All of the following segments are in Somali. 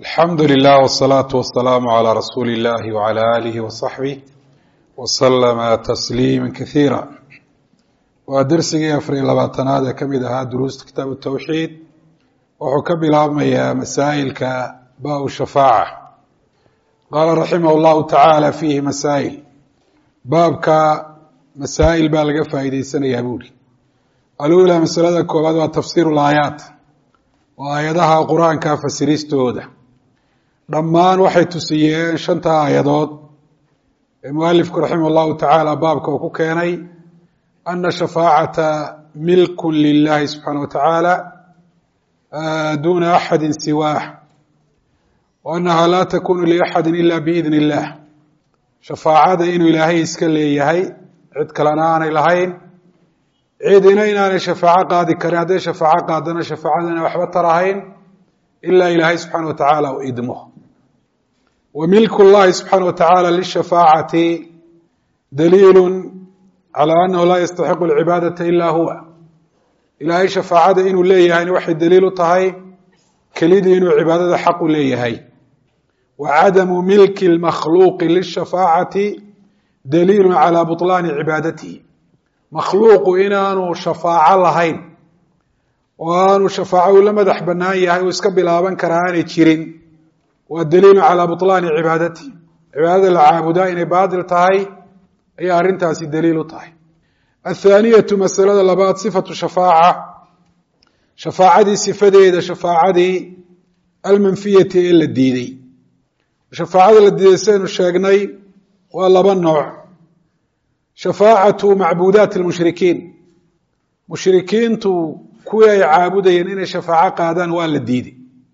alxamdu lilah wsalaatu wasalaamu calaa rasuuli illahi wcala aalihi wasaxbih wasalama tasliima kasiira waa dersigii afariyo labaatanaad ee ka mid ahaa duruusta kitaabu tawxiid wuxuu ka bilaabmayaa masaa'ilka baa-u shafaaca qaala raximah llahu tacaala fiihi masaa'il baabka masaa'il baa laga faa'iideysanayaa buuri alula masalada koowaad waa tafsiiru laayaat waa aayadaha qur-aanka fasiristooda dhammaan waxay tusiyeen shanta aayadood ee mualifku raximah llahu tacaala baabka uu ku keenay ana shafaacata milkun lilahi subxaana wa tacaala duna axadi siwaah wa annaha laa takunu liaxadi ila biidn illah shafaacada inuu ilaahay iska leeyahay cid kalena aanay lahayn cidina inaanay shafaaco qaadi karin hadday shafaaco qaadana shafaacadana waxba tarahayn ilaa ilaahay subxaana wa tacaala u idmo wa milku llahi subxaana wa tacaala lishafaacati daliilu calaa annahu laa yastaxiqu alcibaadata ila huwa ilaahay shafaacada inuu leeyahayna waxay daliil u tahay kelidii inuu cibaadada xaq u leeyahay wa cadamu milki lmakhluuqi lishafaacati daliilu calaa buطlaani cibaadatihi makhluuqu inaanu shafaaco lahayn oo aanu shafaaco ula madax bannaan yahay uu iska bilaaban karaa aanay jirin waa daliilu calaa buطlaani cibaadatihi cibaadada la caabudaa inay baatil tahay ayaa arrintaasi daliil u tahay athaaniyatu masalada labaad sifatu shafaaca shafaacadii sifadeeda shafaacadii almanfiyati ee la diiday shafaacada la diiday sidaynu sheegnay waa laba nooc shafaacatu macbuudaati lmushrikiin mushrikiintu kuwii ay caabudayeen inay shafaaco qaadaan waa la diiday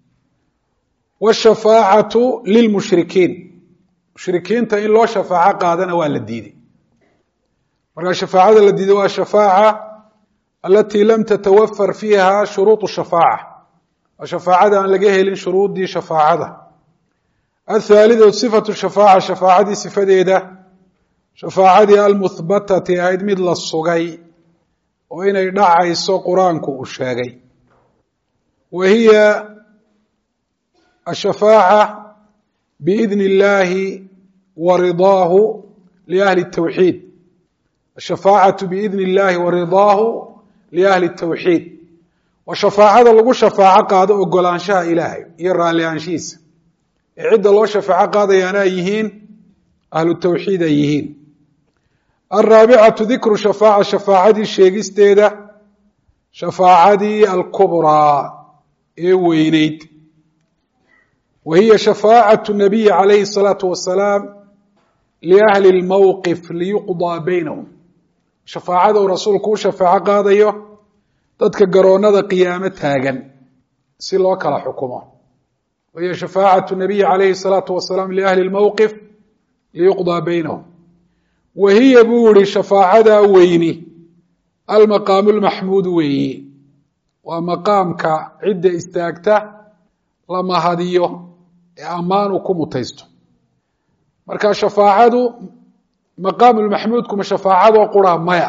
washafaacatu lilmushrikiin mushrikiinta in loo shafaaco qaadana waa la diiday markaa shafaacada la diiday waa shafaaca alatii lam tatawafar fiiha shuruuط shafaaca waa shafaacada aan laga helin shuruudii shafaacada athaalidatu sifatu shafaaca shafaacadii sifadeeda shafaacadii almuhbatati ahayd mid la sugay oo inay dhacayso qur-aanku uu sheegay wa hiya ashafaaca biidni اllahi wa ridaahu liahli الtawxiid ashafaacatu biidni اllahi wa ridaahu liahli الtawxiid waa shafaacada lagu shafaaco qaado ogolaanshaha ilaahay iyo raalli aanshihiisa ee cidda loo shafaaco qaadayaana ay yihiin ahlu tawxiid ay yihiin alraabicatu dikru shafaaca shafaacadii sheegisteeda shafaacadii alkubraa ee weyneyd wa hiya shafaacatu nabiyi calayhi الsalaatu wasalaam liahli اlmowqif liyuqdaa baynahum shafaacada uu rasuulku u shafaaco qaadayo dadka garoonada qiyaamo taagan si loo kala xukumo wa hiya shafaacatu nabiyi calayhi الsalaatu wasalaam liahli اlmowqif liyuqdaa baynahum wa hiya buu yihi shafaacadaa weyni almaqaamu lmaxmuud weeyi waa maqaamka cidda istaagta la mahadiyo ee ammaan uu ku mutaysto marka shafaacadu maqaamu lmaxmuudkuma shafaacadoo qura maya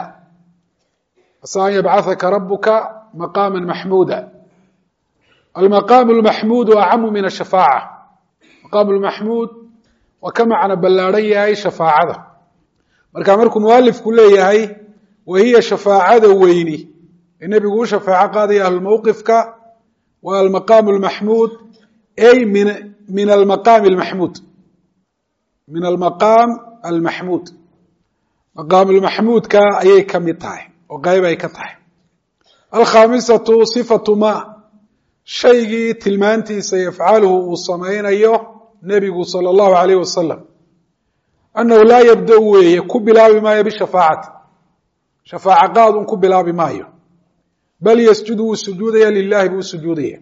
asa an yabcahaka rabuka maqaama maxmuuda almaqaamu lmaxmuudu acamu min ashafaaca maqaamu lmaxmuud waa ka macno ballaadhan yahay shafaacada marka markuu mualifku leeyahay wa hiya shafaacada weyni ee nebigu u shafaaco qaadaya ahlumowqifka waa almaqaamu lmaxmuud ay min min almaqaami almaxmuud min almaqaam almaxmuud maqaamulmaxmuudka ayay ka mid tahay oo qeyb ay ka tahay alkhaamisatu sifatu ma shaygii tilmaantiisa yafcaluhu uu samaynayo nebigu sala allahu alayh wasalam annahu laa yabda weeye ku bilaabi maayo bishafaacati shafaaco qaadun ku bilaabi maayo bal yasjudu wuu sujuudaya lilahi buu sujuudaya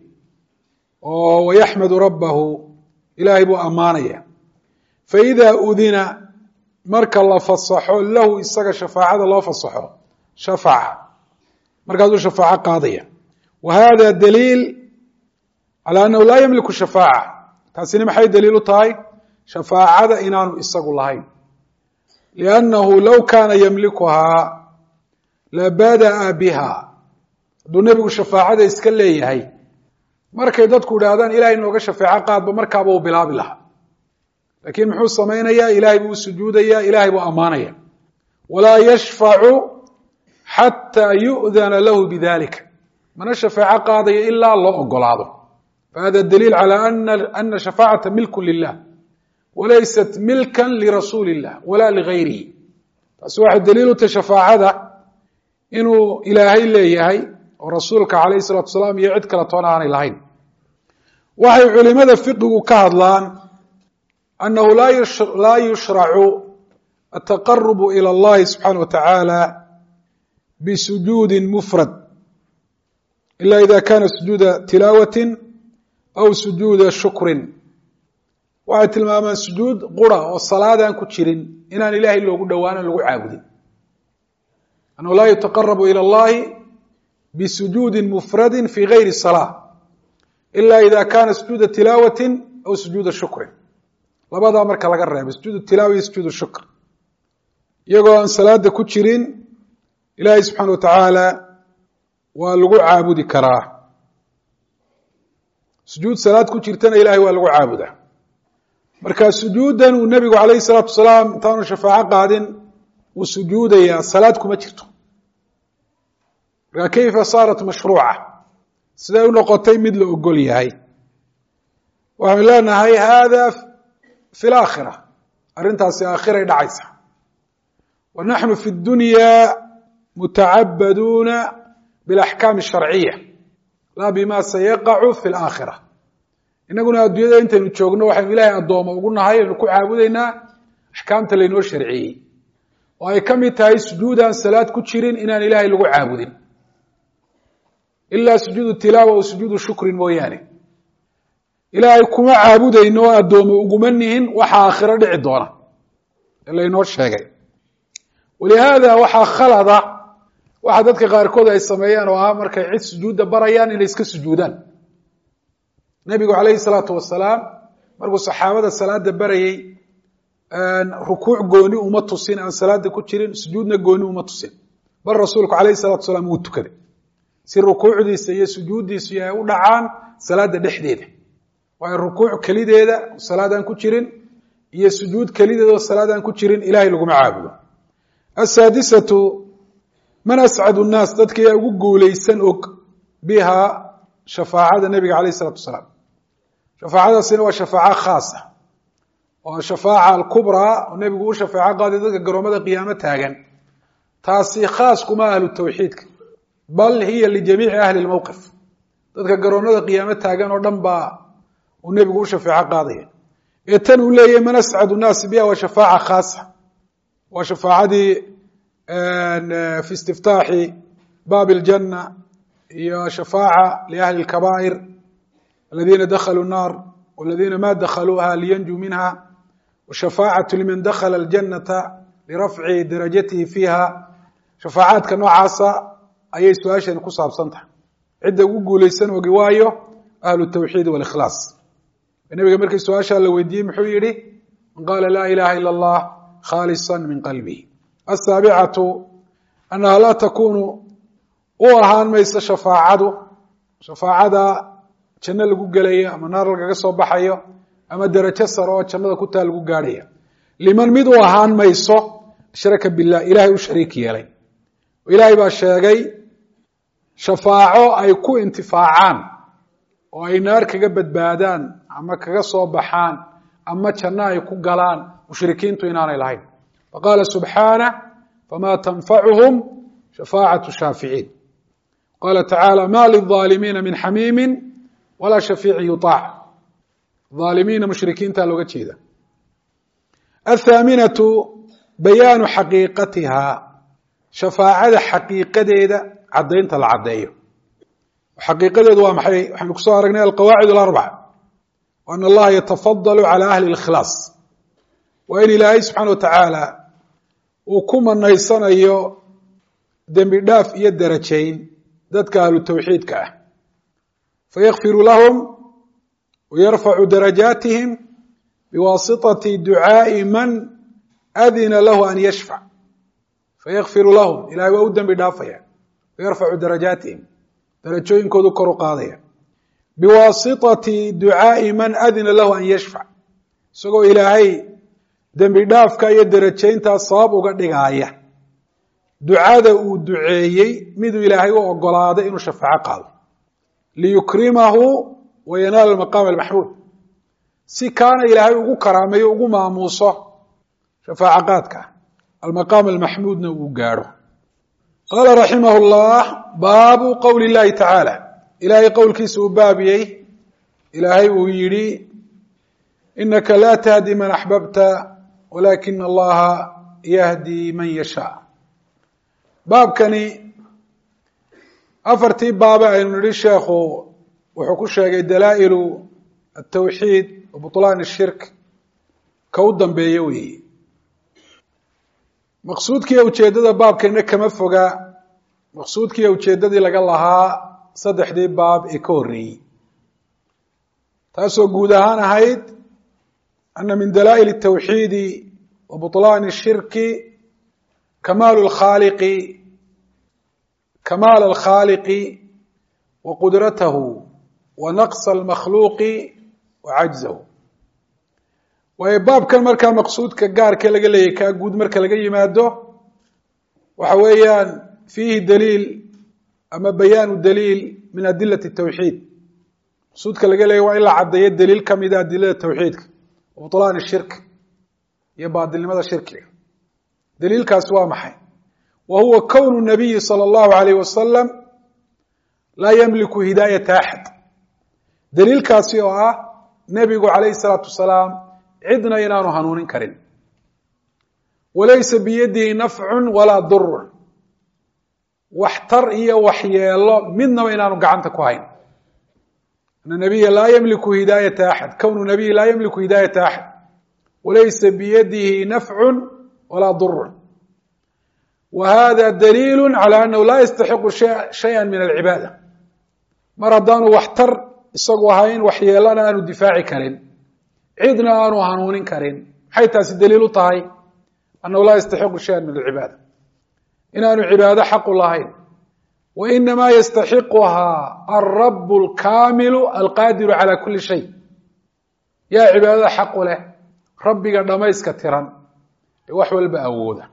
oo wayaxmadu rabbahu ilaahay buu ammaanaya faida udina marka la fasaxo lahu isaga shafaacada loo fasaxo shafaca markaasuu shafaaco qaadaya wa hada daliil calى annahu laa yamliku shafaaca taasina maxay daliil u tahay shafaacada inaanu isagu lahayn liannahu low kaana yamlikuhaa labada'a biha hadduu nebigu shafaacada iska leeyahay markay dadku idhaahdaan ilahay nooga shafeeco qaadba markaaba uu bilaabi lahaa laakiin muxuu samaynayaa ilahay buu u sujuudayaa ilahay buu ammaanaya walaa yashfacu xataa yu'dana lahu bidalika mana shafeeco qaadayo ilaa loo ogolaado fahada daliil calى ana shafaacata milku lilah walaysat milkan lirasuuli illah wala ligayrihi taasi waxay daliil u tahay shafaacada inuu ilaahay leeyahay oo rasuulka calayh salatu asalaam iyo cid kale toona aanay lahayn waxay culimada fiqigu ka hadlaan annahu laa yushracu ataqarubu ilى اllahi subxaana wa tacaala bisujuudi mufrad ila ida kana sujuuda tilaawati aw sujuuda shukrin waxay tilmaamaan sujuud qura oo salaadaan ku jirin inaan ilahay loogu dhowaanan lagu caabudin annahu laa yutaqarabu ilى اllahi bisujuudi mufradi fi gayri salaa ila ida kana sujuuda tilaawati aw sujuuda shukrin labadaa marka laga reebo sujuud tilaawa iyo sujuud shukr iyagoo aan salaada ku jirin ilaahay subxaana wa tacaala waa lagu caabudi karaa sujuud salaad ku jirtana ilahay waa lagu caabudaa marka sujuudan uu nebigu calayhi salaatu wasalaam intaanu shafaaco qaadin uu sujuudayaa salaad kuma jirto marka kayfa saarat mashruuca siday u noqotay mid la ogol yahay waxaynu leenahay hada fi laakhira arrintaasi aakhiray dhacaysa wa naxnu fi dunya mutacabaduuna bilaxkaami asharciya laa bima sayaqacu fi laakhira inaguna adduunyada intaynu joogno waxaynu ilahay addooma ugu nahay aynu ku caabudaynaa axkaamta laynoo sharciyey oo ay ka mid tahay sujuudaan salaad ku jirin inaan ilahay lagu caabudin ilaa sujuudu tilaawa o sujuudu shukrin mooyaane ilaahay kuma caabudayno oo addoome uguma nihin waxa aakhiro dhici doona ee laynoo sheegay walihaada waxaa khalada waxa dadka qaarkood ay sameeyaan oo ah markay cid sujuudda barayaan inay iska sujuudaan nebigu calayhi salaatu wasalaam markuu saxaabada salaada barayey rukuuc gooni uma tusin aan salaada ku jirin sujuudna gooni uma tusin bal rasuulku calayhi salatu wasalaam wuu tukaday si rukuucdiisa iyo sujuuddiisu ay u dhacaan salaada dhexdeeda waayo rukuuc kelideeda salaadaan ku jirin iyo sujuud kelideeda oo salaadaan ku jirin ilahay laguma caabudo asaadisatu man ascadu nnaas dadkii ugu guuleysan og biha shafaacada nebiga calayh isalatu wasalaam shafaacadaasina waa shafaaco khaasa waa shafaaca alkubraa oo nebigu u shafaaco qaaday dadka garoomada qiyaamo taagan taasi khaas kuma ahlu tawxiidka bal hiya lijamiici ahli lmowqif dadka garoonada qiyaamo taagan oo dhan baa uu nebigu u shafeeco qaadaya ee tan uu leeyahy man ascadu nnaasi biha waa shafaaca khaasa waa shafaacadii fi istiftaaxi baabi اljanna iyo shafaaca liahli اlkabaa'ir aladiina dakhaluu الnar waladina ma dakhaluuha liyanjuu minha washafaacaةu liman dakhala اljanata lirafci darajatihi fiiha shafaacaadka noocaasa ayay su-aashani ku saabsan tahay cidda ugu guuleysan ogi waayo ahlu الtawxiid wاlikhlaas nabiga markii su-aashaa la weydiiyey muxuu yihi man qaala laa ilaha ilا اllah khaalisa min qalbihi asaabicatu annaha laa takunu u ahaan mayso shafaacadu shafaacada janno lagu gelayo ama naar lagaga soo baxayo ama derajo sare oo jannada ku taa lagu gaadhaya liman mid u ahaan mayso ashraka bilah ilahay u shariik yeelay oo ilaahay baa sheegay shafaaco ay ku intifaacaan oo ay naar kaga badbaadaan ama kaga soo baxaan ama janno ay ku galaan mushrikiintu inaanay lahayn faqaala subxaanah fama tanfacuhum shafaacaة shaaficiin qala tacaala ma lلظaalimiina min xamiimi walaa shafiici yuطaac aalimiina mushrikiinta looga jeeda athaaminatu bayaanu xaqiiqatiha shafaacada xaqiiqadeeda caddaynta la caddeeyo xaqiiqadeedu waa maxay waxaynu kusoo aragnay alqawaacid اlarbac an allaha yatafadal calى ahli اlkhilaas waa in ilaahay subxaana wa tacaala uu ku manaysanayo dembi dhaaf iyo darajayn dadka ahlu tawxiidka ah fayakfiru lahum wayarfacu darajaatihim biwaasitati ducaaءi man adina lahu an yashfac fayakfiru lahum ilahay waa u dembi dhaafaya wayarfacu darajaatihim darajooyinkoodu kor u qaadaya biwaasitati ducaa'i man adina lahu an yashfac isagoo ilaahay dembi dhaafka iyo derajayntaa sabab uga dhigaaya ducada uu duceeyey miduu ilaahay u ogolaaday inuu shafaaco qaado liyukrimahu wa yanaala maqaama almaxmuud si kaana ilaahay ugu karaameeyo ugu maamuuso shafaaco qaadka almaqaam almaxmuudna uu gaadho qaala raximah llah baabu qowli llahi tacaala ilaahay qowlkiisa uu baabiyey ilaahay uu yidhi inaka laa tahdi man axbabta walakin allaha yahdi man yashaa baabkani afartii baabe aynu nidhi sheekhu wuxuu ku sheegay dalaa'ilu atawxiid wa butlaan shirk ka u dambeeye weeye maqsuudkiiyo ujeeddada baabkana kama foga maqsuudkiiyo ujeeddadii laga lahaa saddexdii baab ee ka horreeyey taasoo guud ahaan ahayd ana min dalaa'il الtawxiidi wa buطlaan الshirki kamaal اlkhaaliqi kamaal alkhaaliqi wa qudratahu wa naqص almakhluuqi wa cajzahu waayo baabkan markaa maqsuudka gaarka laga leeyahy kaa guud marka laga yimaado waxa weeyaan fiihi daliil ama bayaanu daliil min adilati الtawxiid maqsuudka laga leeyahy waa in la caddeeyo daliil kamida adilada tawxiidka bطlaan shirk iyo baadilnimada shirkiga daliilkaasi waa maxay wa huwa kownu nabiyi salى اllahu alayh wasalam laa yamliku hidaayata axad daliilkaasi oo ah nebigu alayh الsalaatu wasalaam cidna inaanu hanuunin karin walaysa biyadihi nafcu walaa durun waxtar iyo waxyeelo midnaba inaanu gacanta ku hayn ana nabiya laa ymliku hidaayata axad kownu nabiyi laa ymliku hidaayata axad walaysa biyadihi nafcu walaa durun wa hada daliilu calى anahu laa yastaxiqu shaya min alcibaada mar haddaanu waxtar isagu ahayn waxyeelana aanu difaaci karin cidna aanu hanuunin karin maxay taasi daliil u tahay annahu laa yastaxiqu shaya min alcibaada inaanu cibaado xaqu lahayn wa inamaa yastaxiquhaa alrab alkaamilu alqaadiru calى kuli shay yaa cibaadada xaqu leh rabbiga dhamayska tiran ee wax walba awooda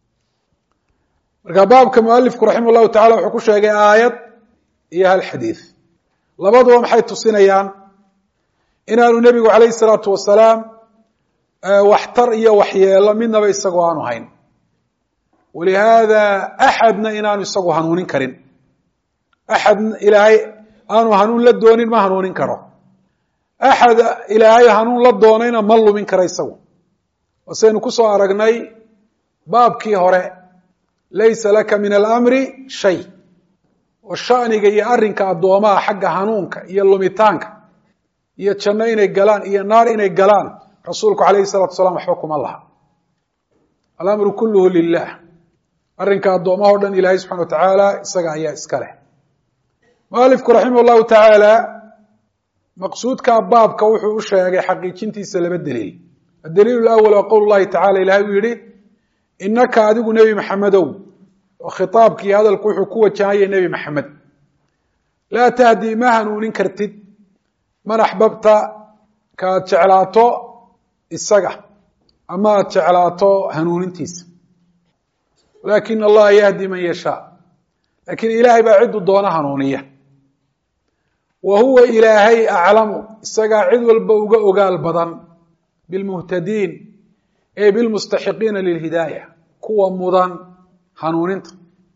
marka baabka mualifku raximah llahu tacala wuxuu ku sheegay aayad iyo hal xadiid labaduba maxay tusinayaan inaanu nebigu calayh isalaatu wasalaam waxtar iyo waxyeelo midnaba isagoo aanu hayn walihaada axadna inaanu isagu hanuunin karin axad ilaahay aanu hanuun la doonin ma hanuunin karo axad ilaahay hanuun la doonayna ma lumin karo isagu wasaynu kusoo aragnay baabkii hore laysa laka min alamri shay oo shaniga iyo arrinka addoomaha xagga hanuunka iyo lumitaanka iyo janno inay galaan iyo naar inay galaan rasuulku calayhi salatu wasalaam waxba kuma laha alamru kulluhu lilah arrinka addoomaha o dhan ilaahay subxana wa tacaala isaga ayaa iska leh mualifku raximah llahu tacaala maqsuudka baabka wuxuu u sheegay xaqiijintiisa laba daliil adaliil lawal waa qowl llahi tacala ilahay uu yihi inaka adigu nebi maxamedow oo khitaabkii hadalku wuxuu ku wajahaya nebi maxamed laa tahdi ma hanuunin kartid man axbabta kaaad jeclaato isaga ama aad jeclaato hanuunintiisa walakin allaha yahdi man yashaa lakin ilaahay baa cidu doona hanuuniya wa huwa ilaahay aclamu isagaa cid walba uga ogaal badan bilmuhtadiin ee bilmustaxiqiina lilhidaaya kuwa mudan hanuuninta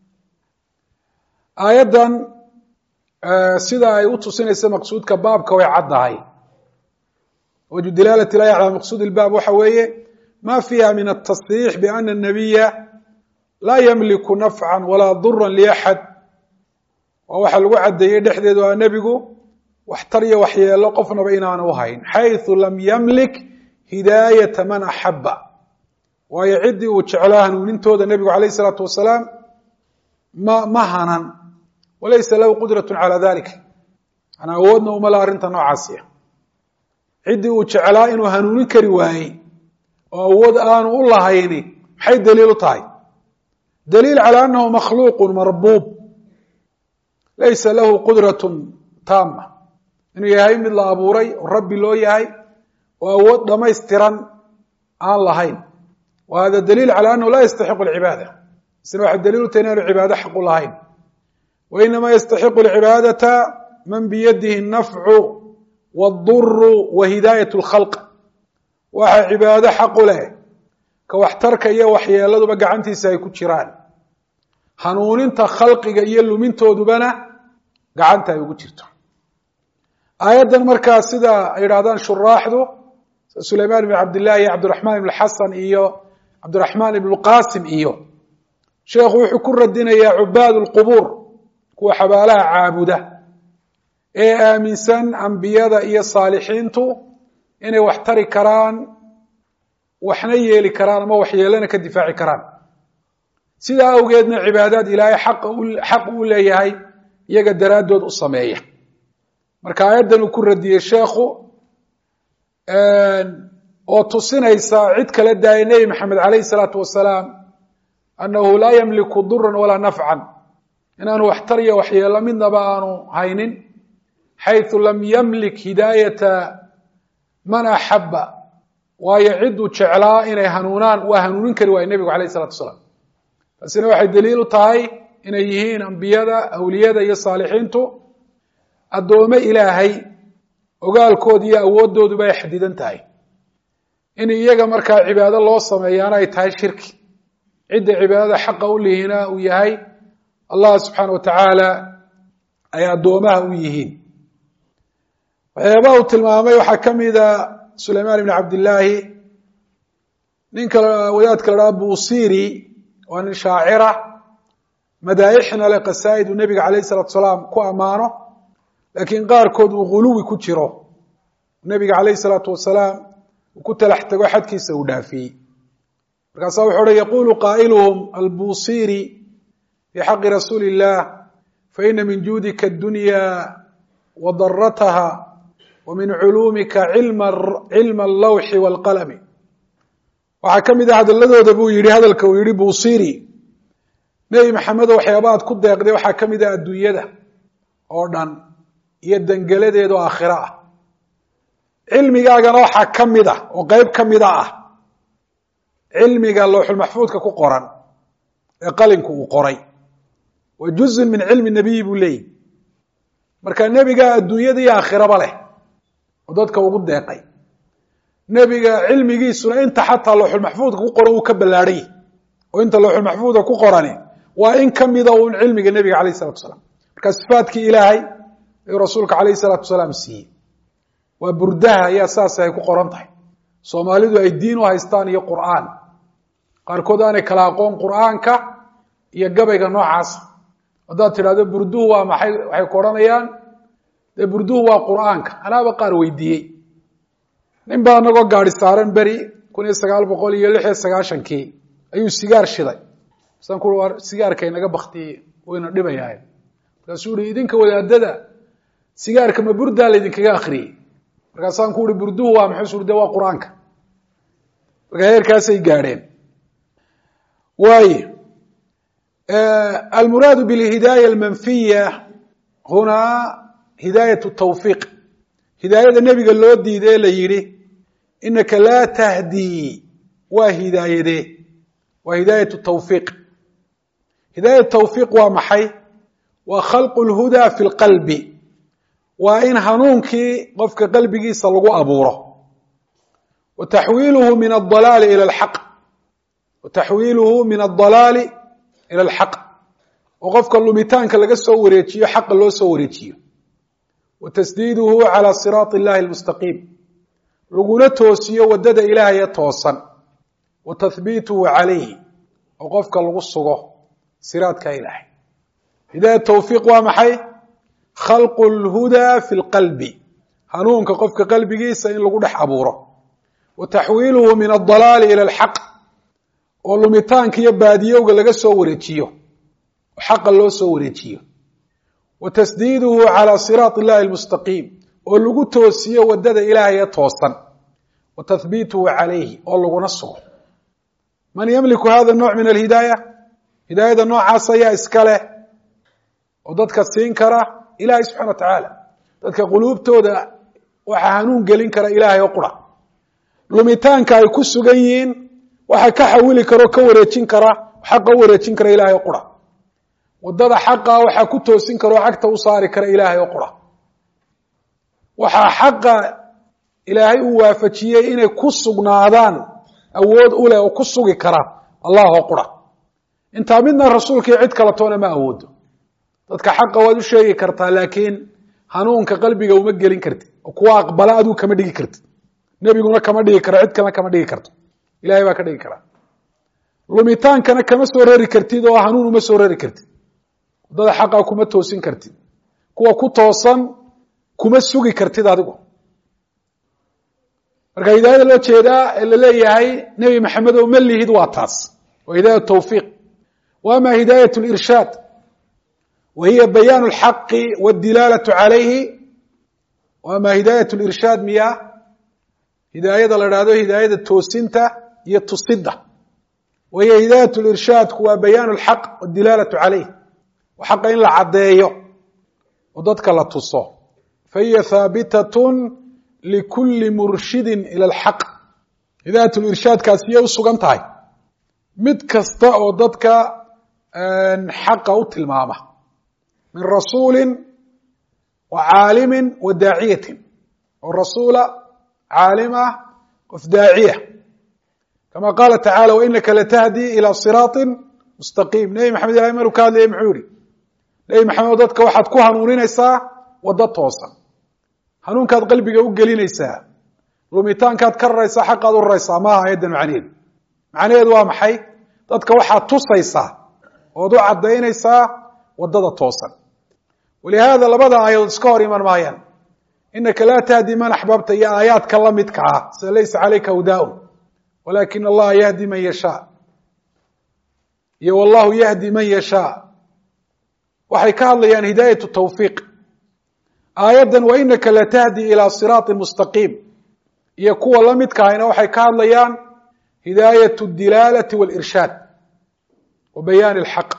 aayaddan sida ay u tusinaysa maqsuudka baabka way caddahay waju dilaalati laahi calaa maqsuud ilbaab waxa weeye ma fiiha min atasriix biana الnabiya laa ymliku nafca walaa dura liaxad waa waxa lagu caddeeyey dhexdeedu aa nebigu waxtar iyo waxyeelo qofnaba inaanu uhayn xayثu lam ymlik hidaayata man axaba waayo ciddii uu jeclaa hanuunintooda nebigu alayh الsalaatu wasalaam ma ma hanan walaysa lahu qudraة calى dalik manaa awoodna uma la arrinta noocaasiya ciddii uu jeclaa inuu hanuunin kari waayey oo awood aanu u lahayni maxay daliil u tahay daliil calى anahu makhluuq marbuub laysa lahu qudraة taama inuu yahay mid la abuuray oo rabbi loo yahay oo awood dhamaystiran aan lahayn wa hada daliil calى anahu laa yastaxiqu اlcibaada isna waxay daliil u tahay inaanu cibaado xaqu lahayn wa inama yastaxiqu اlcibaadata man biyadihi الnafcu wاduru wa hidaayat اlkhalq waxa cibaado xaqu leh ka waxtarka iyo waxyeeladuba gacantiisa ay ku jiraan hanuuninta khalqiga iyo lumintoodubana gacanta ay ugu jirto aayaddan markaa sida ay yidhahdaan shuraaxdu sulaymaan ibn cabdillahi iyo cabdiraxmaan ibn xasan iyo cabdiraxmaan ibn qasim iyo sheekhu wuxuu ku radinayaa cubaad lqubuur kuwa xabaalaha caabuda ee aaminsan ambiyada iyo saalixiintu inay wax tari karaan waxna yeeli karaan ama waxyeelana ka difaaci karaan sidaa awgeedna cibaadaad ilaahay xaq uu leeyahay iyaga daraaddood u sameeya marka aayaddan uu ku radiyey sheekhu oo tusinaysa cid kala daaya nebi maxamed calayhi salaatu wasalaam annahu laa yamliku duran walaa nafcan inaanu waxtar iyo waxyeelo midnaba aanu haynin xayثu lam yamlik hidaayata man axaba waayo cidduu jeclaa inay hanuunaan waa hanuunin kari waaya nebigu alayh الsalatu wasalaam taasina waxay daliil u tahay inay yihiin ambiyada awliyada iyo saalixiintu addoome ilaahay ogaalkooda iyo awooddooduba ay xadidan tahay in iyaga markaa cibaado loo sameeyaana ay tahay shirki cidda cibaadada xaqa u lihina uu yahay allah subxaana wa tacaala ay addoomaha u yihiin waxyaabaha uu tilmaamay waxaa ka mida sulaymaan ibn cabdillaahi ninka wadaadka la dhaha busiri waa nin shaacira madaa'ixna le qasaa'id uu nebiga calayh isalatu salaam ku ammaano laakiin qaarkood uu ghuluwi ku jiro nebiga calayh isalaatu wasalaam uu ku talax tago xadkiisa uu dhaafiyey markaasaa wuxuu uhi yaqulu qaa'iluhum albusiri fi xaqi rasuuli illah faina min juudika addunya wa darataha wa min culuumika cilma allawxi waalqalami waxaa ka mid ah hadaladooda buu yihi hadalka uu yihi busiri nebi maxamedo waxyaaba aad ku deeqday waxaa ka mid ah adduunyada oo dhan iyo dengeladeeda oo aakhiro ah cilmigaagana waxaa ka mid ah oo qeyb ka mida ah cilmiga lowxulmaxfuudka ku qoran ee qalinku uu qoray wa juzun min cilmi nabiyi buu leeyihi marka nebiga adduunyada iyo aakhiraba leh oo dadka ugu deeqay nebiga cilmigiisuna inta xataa lowxulmaxfuudka ku qoran uu ka ballaadhay oo inta lowxulmaxfuudka ku qorani waa in ka mida uun cilmiga nebiga calayh isalatu wasalaam marka sifaatkii ilaahay ayuu rasuulka calayh isalaatu wasalaam siiyey waa burdaha ayaa saas ay ku qoran tahay soomaalidu ay diin u haystaan iyo qur'aan qaarkood aanay kala aqoon qur'aanka iyo gabayga noocaasa haddaad tidhahdo burduhu waa maxay waxay ku odhanayaan dee burduhu waa qur'aanka anaaba qaar weydiiyey nin baa anagoo gaadi saaran beri kun iyo sagaal boqol iyo lix iyo sagaashankii ayuu sigaar shiday masaan ku war sigaarka inaga baktiye wayna dhibayahay markaasuu uhi idinka wadaadada sigaarka ma burdaa laydinkaga akriyey markaasaan ku uhi burduhu waa maxay su de waa qur-aanka marka heerkaasay gaadheen waaye almuraadu bilhidaaya almanfiya hunaa hidaayat tawfiiq hidaayada nebiga loo diiday ee la yidhi inaka laa tahdii waa hidaayadee waa hidaayat tawfiiq hidaayat tawfiiq waa maxay waa khalqu lhudaa fi lqalbi waa in hanuunkii qofka qalbigiisa lagu abuuro wa taxwiiluhu min adalaali ila alxaq wa taxwiiluhu min adalaali ila alxaq oo qofka lumitaanka laga soo wareejiyo xaqa loo soo wareejiyo wa tasdiiduhu calى siraati اllahi اlmustaqiim laguna toosiyo wadada ilaahaya toosan wa tahbiituhu calayhi oo qofka lagu sugo siraadka ilaahay hidaaya tawfiiq waa maxay khalqu اlhudaa fi اlqalbi hanuunka qofka qalbigiisa in lagu dhex abuuro wa taxwiiluhu min adalaali ila alxaq oo lumitaanka iyo baadiyowga laga soo wareejiyo oo xaqa loo soo wareejiyo wa tasdiiduhu calى siraati اllahi اlmustaqiim oo lagu toosiyo wadada ilaahaya toosan wa tahbiituhu calayhi oo laguna sugo man ymliku hada الnوع min alhidaaya hidaayada noocaas ayaa iska leh oo dadka siin kara ilahi subxana wa tacaala dadka quluubtooda waxaa hanuun gelin kara ilaahay oo qura lumitaanka ay ku sugan yihiin waxa ka xawili kara o ka wareejin kara xaqa u wareejin kara ilaahay oo qura wadada xaqa waxaa ku toosin kara oo cagta u saari kara ilaahay oo qura waxaa xaqa ilaahay uu waafajiyey inay ku sugnaadaan awood u leh oo ku sugi kara allah oo qura intaa midna rasuulkii cid kala toona ma awoodo dadka xaqa waad u sheegi kartaa laakiin hanuunka qalbiga uma gelin kartid oo kuwa aqbala aduu kama dhigi kartid nebiguna kama dhigi karo cid kalena kama dhigi karto ilahay baa ka dhigi karaa lumitaankana kama soo rari kartid oo hanuun uma soo rari kartid waddada xaqa kuma toosin kartid kuwa ku toosan kuma sugi kartid adigu marka hidaayada loo jeedaa ee la leeyahay nebi maxamed oo ma lihid waa taas waa hidaaya tawfiiq wa ama hidaayat lirshaad wa hiya bayaan اlxaqi wاdilaalatu calayhi wa ama hidaayat lirshaad miya hidaayada la dhahdo hidaayada toosinta iyo tusidda wa hiya hidaayat lirshaadku waa bayaan اlxaq wاdilaalatu calayh xaqa in la caddeeyo oo dadka la tuso fahiya haabitat likuli murshidin ila alxaq hidaayat lirshaadkaasi yay u sugan tahay mid kasta oo dadka xaqa u tilmaama min rasuuli wa caalimi wa daaciyatin oo rasuula caalima qof daaciya kama qaala tacala wainaka latahdi ila siraaطi mustaqiim nebi maxamed ilahay maruu ka hadlayay muxuu yihi nebi maxamed dadka waxaad ku hanuuninaysaa waddo toosan hanuunkaad qalbiga u gelinaysaa lumitaankaad ka raraysaa xaqaad u raraysaa maaha ayaddan macnaheedu macnaheedu waa maxay dadka waxaad tusaysaa ood u caddaynaysaa waddada toosan walihaada labada aayadood iska hor iman maayaan inaka laa tahdi man axbabta iyo aayaadka la midka ah sida laysa calayka hudaaun walakin allaha yahdi man yashaa iyo wallahu yahdi man yashaa waxay ka hadlayaan hidaayatu tawfiiq aayaddan wa inaka latahdi ilaa siraaطi mustaqiim iyo kuwa la midka ahayna waxay ka hadlayaan hidaayat اdilaalati wاlirshaad wa bayaani اlxaq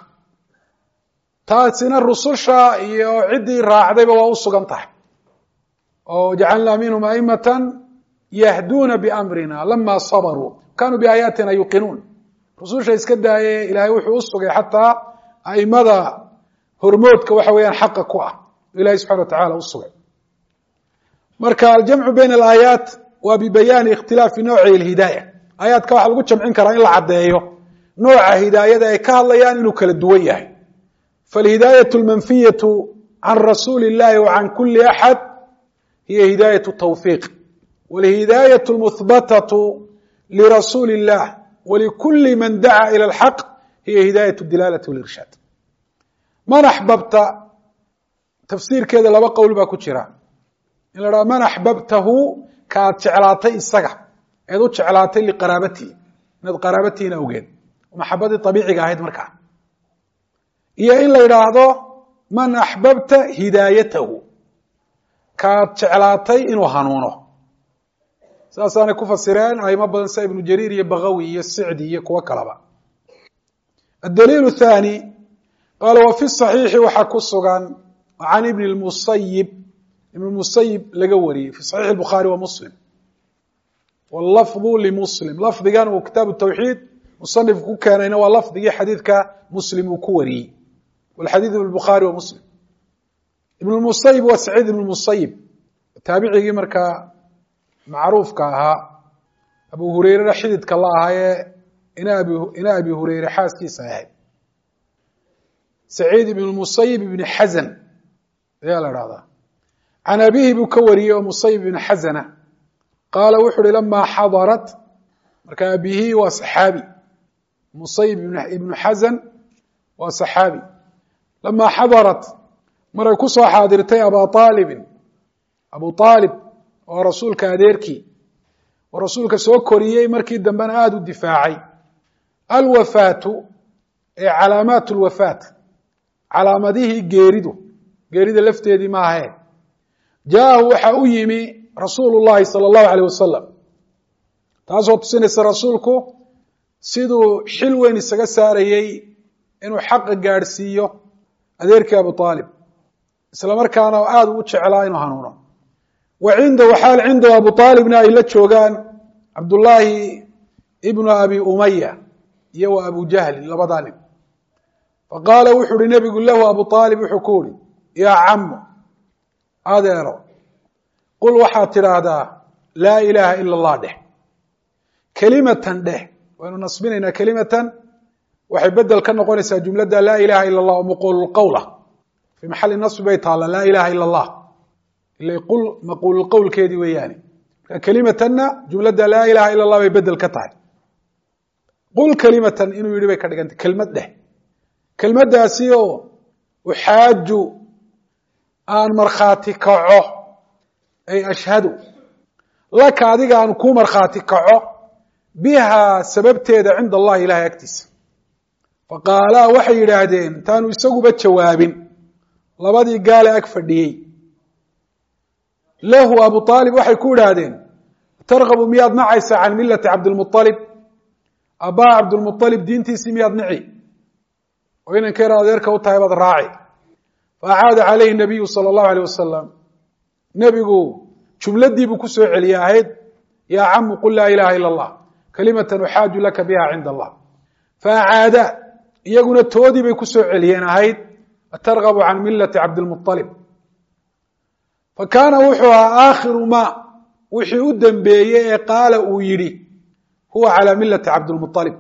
taasina rususha iyo ciddii raacdayba waa u sugan tahay oo jacalnaa minhum aimata yahduuna biamrina lama sabaruu kanuu biaayaatina yuqinuun rususha iska daaye ilahay wuxuu u sugay xataa aimada hormoodka waxa weeyaan xaqa ku ah ilahi subxana wa tacala u sugay marka aljamcu bayna alaayaat waa bibayaani ikhtilaafi nawci lhidaaya aayaadka waxaa lagu jamcin karaa in la caddeeyo nooca hidaayada ay ka hadlayaan inuu kala duwan yahay falhidaayatu lmanfiyatu can rasuuli illahi wa can kuli axad hiya hidaayatu tawfiiq walhidaayatu lmuhbatatu lirasuuli illah walikuli man dacaa ila alxaq hiya hidaayat dilaalati walirshaad man axbabta tafsiirkeeda laba qowl baa ku jira in la dhaha man axbabtahu kaaad jeclaatay isaga eed u jeclaatay liqaraabatihi inaad qaraabatihiina ogeed maxabadii abiiciga ahayd markaa iyo in la yidhaahdo man axbabta hidaayatahu kaad jeclaatay inuu hanuuno saasaanay ku fasireen aimo badan sida ibnu jariir iyo bagawi iyo sicdi iyo kuwo kaleba adaliil thani qaala wa fi صaxiixi waxaa ku sugan can ibn musayib ibn musayib laga wariyey fi saxiix bukhaari wa muslim wlafdu limuslim lafdigan uu kitaabu tawxiid musanifku ku keenayna waa lafdigii xadiidka muslim uu ku wariyey walxadiid ibn bukhaari wa muslim ibn musayib waa saciid ibn musayib taabicigii markaa macruufka ahaa abu hureyrena xididka la ahaayee ina abi hureyre xaaskiisa ahayd saciid ibn musayib ibn xasan ayaa la dhahdaa can abihi buu ka wariyey oo musayib ibn xasana qaala wuxu uhi lamaa xadarat marka abihi waa saxaabi musayib ibnu xasan waa saxaabi lamaa xadarat maray ku soo xaadirtay aba aalibin abu aalib oo rasuulka adeerkii oo rasuulka soo koriyey markii dambena aada u difaacay alwafaatu ee calaamaat lwafaat calaamadihii geeridu geerida lafteedii maahae jaahu waxa u yimi rasuulu llahi sala allahu aleyh wasalam taasoo tusinaysa rasuulku siduu xil weyn isaga saarayey inuu xaqa gaadhsiiyo adeerkii abu aalib isla markaana aada ugu jeclaa inuu hanuuno wa cindahu xaal cindahu abu aalibna ay la joogaan cabdullaahi ibnu abi umaya iyo wa abu jahlin labadaa nin faqaala wuxu uhi nebigu lahu abu aalib wuxuu ku uhi yaa camu adeero qul waxaad tidhaahdaa laa ilaaha ila allah dheh kelimatan dheh waynu nasbinaynaa kelimatan waxay bedel ka noqonaysaa jumladda laa ilaha ila allah oo maquululqowla fii maxali nasbi bay taalla laa ilaha ila allah ila qul maquululqowlkeedii weeyaani marka kelimatanna jumladda laa ilaha ila allah bay bedel ka tahay qul kelimatan inuu yidhi bay ka dhigantay kelmad dheh kelmaddaasi oo uxaaju aan markhaati kaco ay ashhadu laka adiga aan kuu markhaati kaco bihaa sababteeda cinda allahi ilahay agtiisa faqaalaa waxay yidhaahdeen intaanu isaguba jawaabin labadii gaale ag fadhiyey lahu abu aalib waxay ku idhaahdeen targabu miyaad nacaysaa can milati cabdilmualib abbaa cabdilmualib diintiisii miyaad nici oo inanka yar adeerka u tahay baad raaci faacaada calayhi nabiyu sala allahu aleyh wasalam nebigu jumladiibuu ku soo celiyey ahayd yaa camu qul laa ilaha ila allah kalimatan uxaaju laka biha cinda allah faacaada iyaguna toodii bay ku soo celiyeen ahayd atargabu can milati cabdilmualib fa kaana wuxuu ahaa aakhiru ma wixii u dambeeyey ee qaala uu yidhi huwa calaa milati cabdilmualib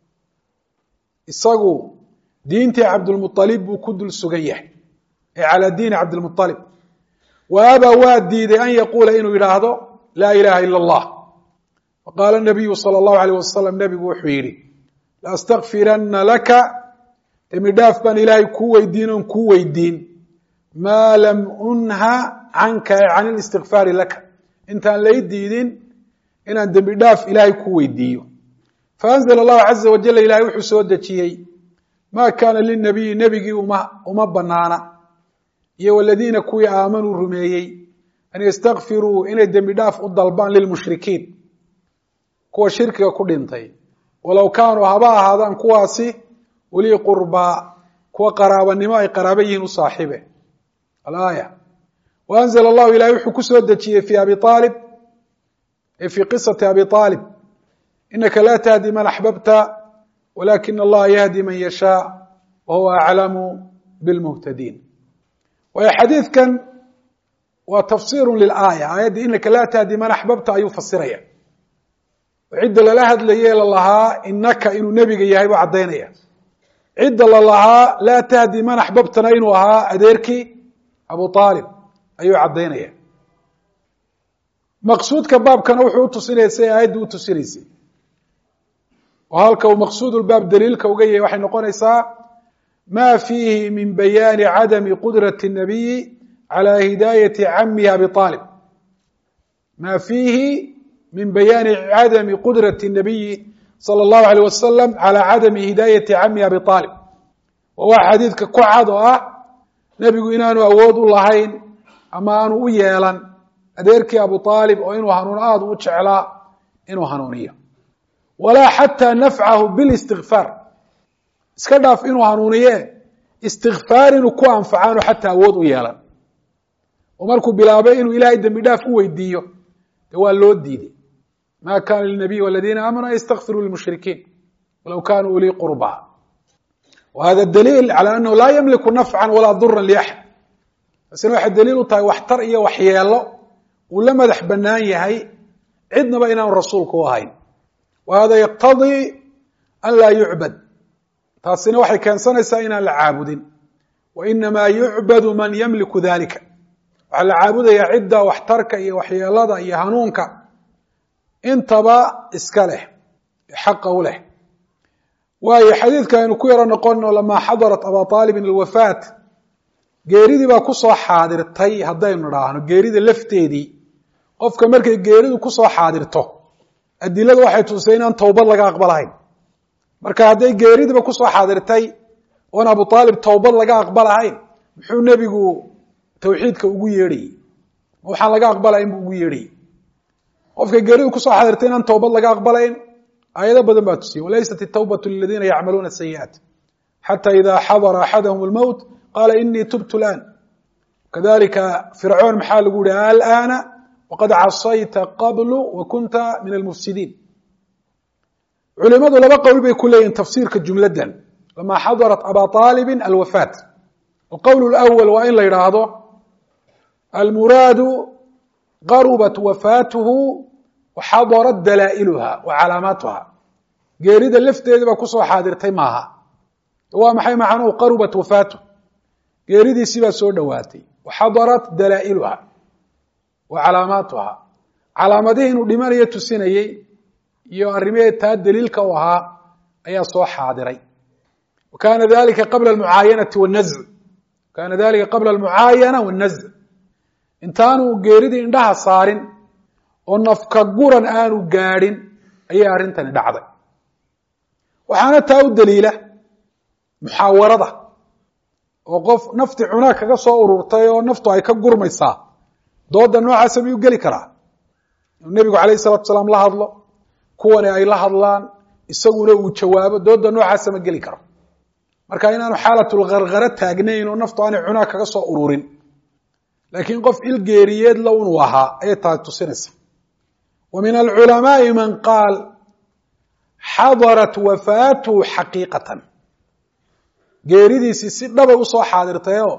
isagu diintii cabdilmualib buu ku dul sugan yahay ee calaa diini cabdilmualib wa abaa waa diiday an yaquula inuu yidhaahdo laa ilaha ila allah faqaala nabiyu sala allahu aleyh wasalam nebigu wuxuu yidhi laastakfirana laka dembi dhaaf baan ilaahay kuu weydiin oon kuu weydiin maa lam unha canka e can ilistikfaari laka intaan lay diidin inaan dembi dhaaf ilaahay kuu weydiiyo faanzla allahu caza wajal ilahay wuxuu soo dejiyey ma kaana linabiyi nebigii uma uma banaana iyo waladiina kuwii aamanuu rumeeyey an yastakfiruu inay dembi dhaaf u dalbaan lilmushrikiin kuwa shirkiga ku dhintay walow kaanuu haba ahaadaan kuwaasi ulii qurbaa kuwa qaraabanimo ay qaraaba yihiin u saaxiibe alaaya wa anzla allahu ilahay wuxuu ku soo dejiyey fi abi aalib e fii qisati abi aalib inaka laa tahdi man axbabta walakin allaha yahdi man yashaa wa huwa aclamu bilmuhtadiin waayo xadiidkan waa tafsiru lilaaya aayadda inaka laa tahdi man axbabta ayuu fasiraya cidda lala hadlaye lalahaa inaka inuu nebiga yahay buu caddaynaya cidda lalahaa laa tahdi man axbabtana inuu ahaa adeerkii abu aalib ayuu caddaynaya maqsuudka baabkana wuxuu utusinaya siay aayadda utusinaysay oo halka uu maqsuudulbaab daliilka uga yahay waxay noqonaysaa ma fiihi min bayaani cadami qudrati الnabiyi calى hidaayati camihi abi aalib ma fiihi min bayaani cadami qudrati الnabiyi salى اllahu alيyh wasalam calى cadami hidaayati camihi abi aalib wa waa xadiidka ku cad oo ah nebigu inaanu awood u lahayn ama aanu u yeelan adeerkii abu aalib oo inuu hanuun aada u jeclaa inuu hanuuniyo walaa xataa nafcahu bilistikfaar iska dhaaf inuu hanuuniye istikfaar inuu ku anfacaanu xataa awood u yeelan oo markuu bilaabay inuu ilaahay dembi dhaaf u weydiiyo de waa loo diiday ma kana linabiy waladiina aamanuu an ystakfiruu lilmushrikiin walow kanuu ulii qurba wa hada daliil calى anahu laa ymliku nafca walaa dura liaxad taasina waxay daliil u tahay waxtar iyo waxyeelo uu la madax banaan yahay cidnaba inaanu rasuulku u ahayn wa hada yaqtadii an laa yucbad taasina waxay keensanaysaa inaan la caabudin wa inamaa yucbadu man yamliku dalika waxaa la caabudayaa cidda waxtarka iyo waxyeelada iyo hanuunka intaba iska leh xaqa u leh waayo xadiidka aynu ku yaro noqono lamaa xadarat aba aalibin alwafaat geeridii baa kusoo xaadirtay haddaynu idhaahno geerida lafteedii qofka markay geeridu kusoo xaadirto adiladu waxay tusay inaan towbad laga aqbalahayn marka hadday geeridiiba kusoo xaadirtay oon abu aalib towbad laga aqbalahayn muxuu nebigu tawxiidka ugu yeedhayey ma waxaan laga aqbalayn buu ugu yeedhayey qofka geeridu kusoo xaadirtay inaan towbad laga aqbalayn aayado badan baa tusiyey walaysat itawbatu liladiina yacmaluuna sayi'aat xata ida xadara axadahum lmowt qaala inii tubtu laan kadalika fircoon maxaa lagu yihi alana waqad casayta qablu wa kunta min almufsidiin culimadu laba qowl bay ku leeyihin tafsiirka jumladan lama xadarat aba aalibin alwafaat alqowl اlأwl waa in la yidhaahdo almuraadu qarubat wafaatuhu waxadarat dalaa'iluha wa calaamaatuha geerida lafteedi baa kusoo xaadirtay maaha waa maxay macnuhu qarubat wafaatuh geeridiisii baa soo dhowaatay waxadarat dalaa'iluha wa calaamaatuha calaamadihii inuu dhimanayo tusinayey iyo arrimihee taa daliilka u ahaa ayaa soo xaadiray wa kana dalika qabla almucaayanati wanazc kana dalika qabla almucaayana wannazc intaanu geeridii indhaha saarin oo nafka guran aanu gaadhin ayay arrintani dhacday waxaana taa u daliila muxaawarada oo qof nafti cunaa kaga soo ururtay oo naftu ay ka gurmaysaa dooda noocaasa miyuu geli karaa inuu nebigu calayh salatu salaam la hadlo kuwani ay la hadlaan isaguna uu jawaabo dooda noocaasa ma geli karo marka inaanu xaalatulkarkara taagnayn oo naftu aanay cunaa kaga soo ururin laakiin qof ilgeeriyeed la unuu ahaa ayay tahay tusinaysa wa min alculamaai man qaal xadarat wafaatuhu xaqiiqatan geeridiisii si dhabay usoo xaadirtayoo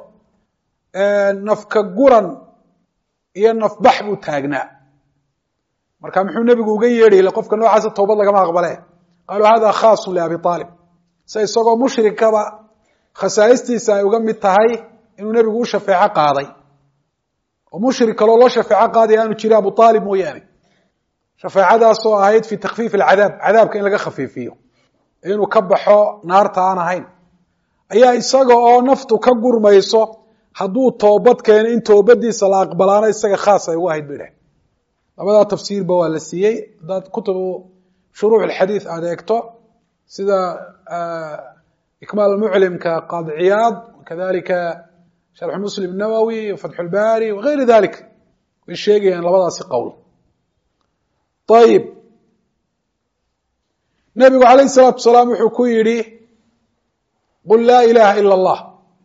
nafka guran iyo nafbax buu taagnaa marka muxuu nebigu uga yeedhi qofka noocaasa toobad lagama aqbale qaaluu hada khaasun liabi aalib se isagoo mushrikaba khasaa'istiisa ay uga mid tahay inuu nebigu u shafeeco qaaday oo mushrik kaloo loo shafeeco qaadaya aanu jiri abu aalib mooyaane shafeecadaasoo ahayd fi takfiif alcadaab cadaabka in laga khafiifiyo inuu ka baxo naarta aan ahayn ayaa isaga oo naftu ka gurmayso hadduu toobad keeno in toobadiisa la aqbalaana isaga khaas ay ugu ahayd bay dheh labadaa tafsiirba waa la siiyey haddaad kutubu shuruux alxadiid aada eegto sida ikmaal muclimka qaadi ciyaad kadalika sharxu muslim nawowi fatxu lbari wagayri dalik way sheegayaan labadaasi qowl ayib nebigu calayh isalaatu salaam wuxuu ku yidhi qul laa ilaha ila allah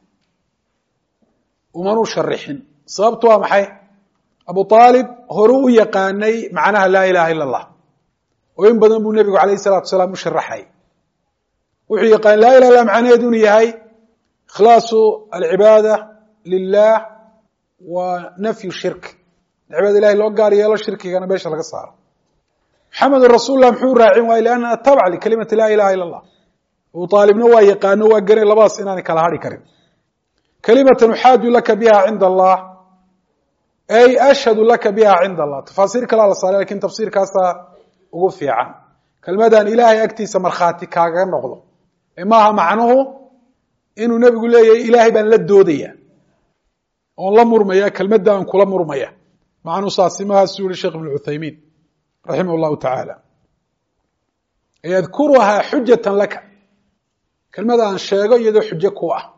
umanuu sharixin sababtu waa maxay abu aalib horuu u yaqaanay macnaha laa ilaha ila allah oo in badan buu nebigu calayh isalaatu salaam u sharaxay wuxuu yaqaan laa ilah illa macnaheedu inuu yahay ikhlaasu alcibaada lilah wa nafyu shirk cibaada ilahay loo gaar yeelo shirkigana meesha laga saaro maxamedun rasuul lah muxuu raacin waayey liannaha tabc likalimati laa ilaha ila allah abu aalibna waa yaqaano waa garanay labadaas inaanay kala hari karin kalimatan uxaaju laka biha cinda allah ay ashhadu laka biha cinda allah tafaasiir kalaa la saaray lakin tafsiirkaasaa ugu fiican kelmadan ilaahay agtiisa markhaati kaagaga noqdo ee maaha macnuhu inuu nebigu leeyahay ilaahay baan la doodaya oon la murmaya kelmadda aan kula murmaya macnuu saasi mahaasuu yihi sheekh ibn cuthaymiin raximah llahu tacaala yadkuruhaa xujatan laka kelmada aan sheego iyadoo xujo ku ah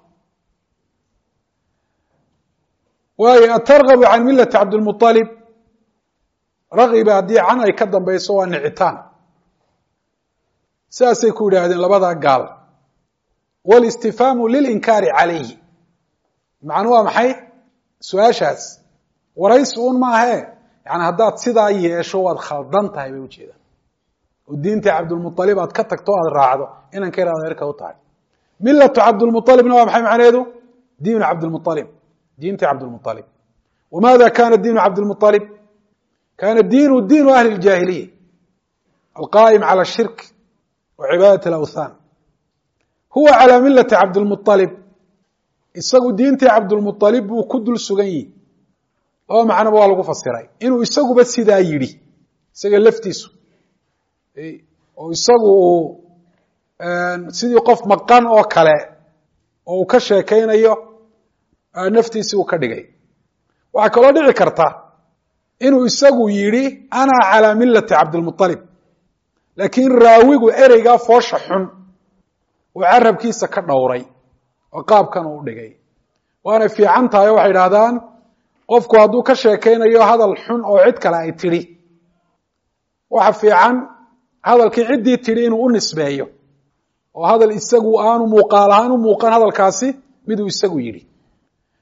waayo atargabu can milati cabdilmualib ragiba haddii can ay ka dambayso waa nicitaan sidaasay ku yidhaahdeen labadaa gaal walistifhaamu lilinkaari calayhi macnu waa maxay su-aashaas waraysi un maahee yani haddaad sidaa yeesho waad khaldan tahay bay ujeedaan oo diintii cabdulmualib aad ka tagto o aad raacdo inan ka yar adeerka u tahay milatu cabdulmualibna waa maxay macnaheedu diinu cabdilmualib diintii cabdilmualib wamaada kana diinu cabdilmualib kana diinu diinu ahli ljaahiliya alqaa'im cala shirk wa cibaadat alawthan huwa calaa milati cabdilmualib isagu diintii cabdilmualib buu ku dul sugan yihi laba macnoba waa lagu fasiray inuu isaguba sidaa yidhi isaga laftiisu oo isagu uu sidii qof maqan oo kale oo uu ka sheekaynayo naftiisii uu ka dhigay waxaa kaloo dhici karta inuu isagu yidhi ana calaa milati cabdilmualib laakiin raawigu ereygaa foosha xun uu carabkiisa ka dhowray oo qaabkan uu dhigay waanay fiican tahay oo waxay idhahdaan qofku hadduu ka sheekaynayo hadal xun oo cid kale ay tidhi waxa fiican hadalkii ciddii tidhi inuu u nisbeeyo oo hadal isagu aanu muuqaal ahaan u muuqan hadalkaasi miduu isagu yidhi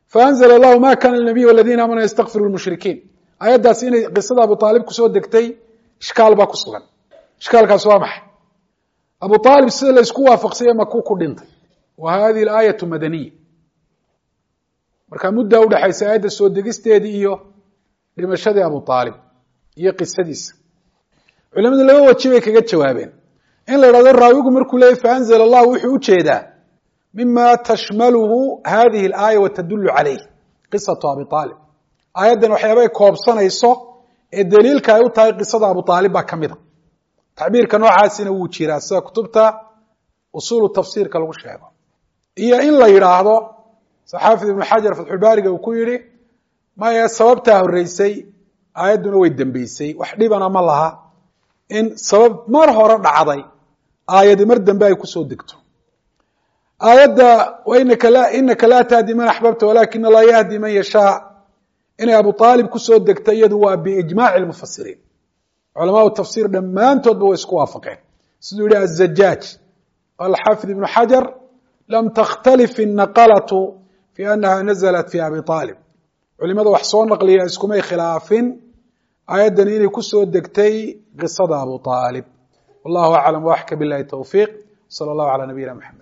faanzla allahu ma kana linabiy waladiina aamanu ystakfiru lmushrikiin aayaddaas inay qisada abu aalib kusoo degtay ishkaal baa ku sugan ishkaalkaas waa maxay abu aalib sida la isku waafaqsanya makuu ku dhintay wa hadihi aayatu madaniya marka muddaa udhexaysa aayadda soo degisteedii iyo dhimashadii abu aalib iyo qisadiisa culimadu laba waji bay kaga jawaabeen in la idhahdo raawigu markuu leeyay faanzla allah wuxuu ujeedaa mima tashmaluhu hadihi alaaya wa tadulu calayh qisatu abi aalib aayaddan waxyaabay koobsanayso ee daliilka ay u tahay qisada abu aalib baa ka mida tacbiirka noocaasina wuu jiraa sida kutubta usuulu tafsiirka lagu sheego iyo in la yidhaahdo saxaafid ibnu xajar fatxulbaariga uu ku yihi maya sababtaa horeysay aayadduna way dembeysay wax dhibana ma laha in sabab mar hore dhacday aayadi mar dambe ay kusoo degto aayadda inaka laa tahdi man axbabta walakin allah yahdi man yashaa inay abu aalib kusoo degta iyadu waa biijmaci mufasiriin culamaau tafsiir dhammaantoodba way isku waafaqeen siduu yihi azajaaj alxaafid ibnu xajar lam takhtalif inaqalatu fi anaha naزlat fi abi aalib culimada wax soo naqliya iskumay khilaafin aayaddani inay kusoo degtay qisada abu aalib wallahu aclam waxka bilahi towfiiq salى اllahu alى nabiyina mxamed